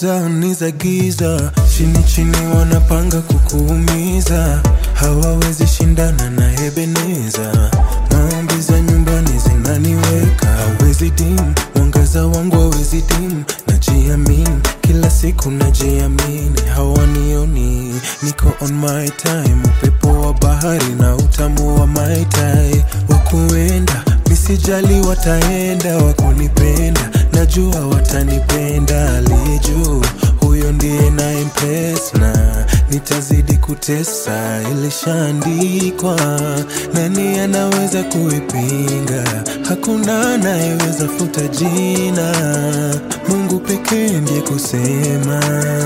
zao ni za giza, chini chini wanapanga kukuumiza, hawawezi shindana na Ebeneza. Maombi za nyumbani zinaniweka, hawezi dim, mwangaza wangu hawezi dim, najiamini kila siku najiamini, hawanioni niko on my time, upepo wa bahari na utamu wa my tai, wakuenda misijali, wataenda wakunipenda, najua watanipenda, aliye juu huyo ndiye na impress na nitazidi kutesa, ilishaandikwa, nani anaweza kuipinga? Hakuna anayeweza futa jina, Mungu pekee ndiye kusema,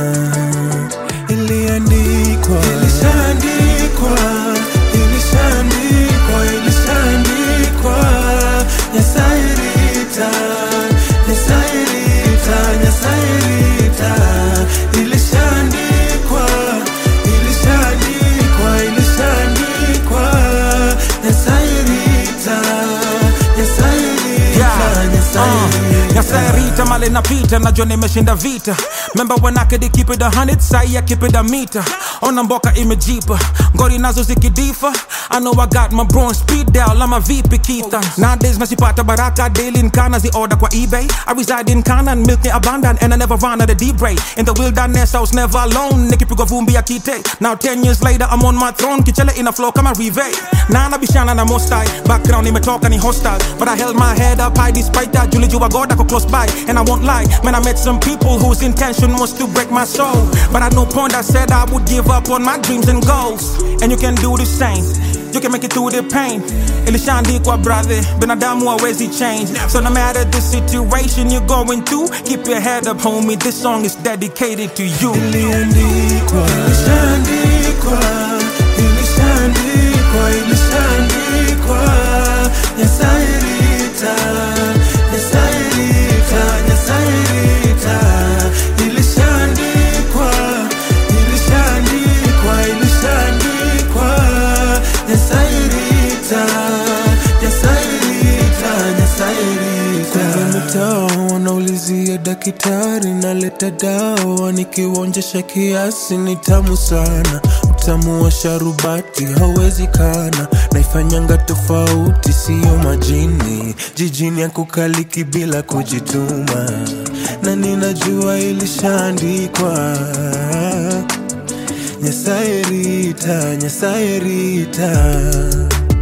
iliandikwa, ilishaandikwa, ilishaandikwa, ilishaandikwa, Nyasaye rita, Nyasaye rita, Nyasaye rita, ilishaandikwa, ilishaandikwa, ilishaandikwa, Nyasaye rita, Nyasaye rita, Nyasaye rita. Nyasairita male napita najua nimeshinda vita Remember when I could keep it a hundred sai I keep it a meter Ona mboka imejipa ngori nazo zikidifa I know I got my bronze speed dial ama vipi kita Nowadays nasipata baraka daily nkana zi order kwa eBay I reside in Canaan milk ni abundant and I never run out of deep ray In the wilderness I was never alone nikipigwa vumbi ya kite Now 10 years later I'm on my throne kichele ina flow kama rive Na nabishana na mostai background imetoka ni hostile But I held my head up high despite that Julijua God ako close by and I won't lie Man I met some people whose intention was to break my soul But at no point I said I would give up on my dreams and goals And you can do the same You can make it through the pain ilishaandikwa brother binadamu hawezi change So no matter the situation you're going through Keep your head up homie This song is dedicated to you Iliandikwa, ilishaandikwa, ilishaandikwa, ilishaandikwa, Nyasaye rita, Nyasaye rita, Nyasaye rita, ilishaandikwa, ilishaandikwa, ilishaandikwa, Nyasaye rita, Nyasaye rita, Nyasaye rita. Kwanza mtaa wanaulizia daktari, naleta dawa nikiwaonjesha kiasi, ni tamu sana. Utamu wa sharubati hauwezi kana, naifanyanga tofauti, siyo majini. Jijini ya kukaliki bila kujituma, na ninajua ilishaandikwa. Nyasaye rita, Nyasaye rita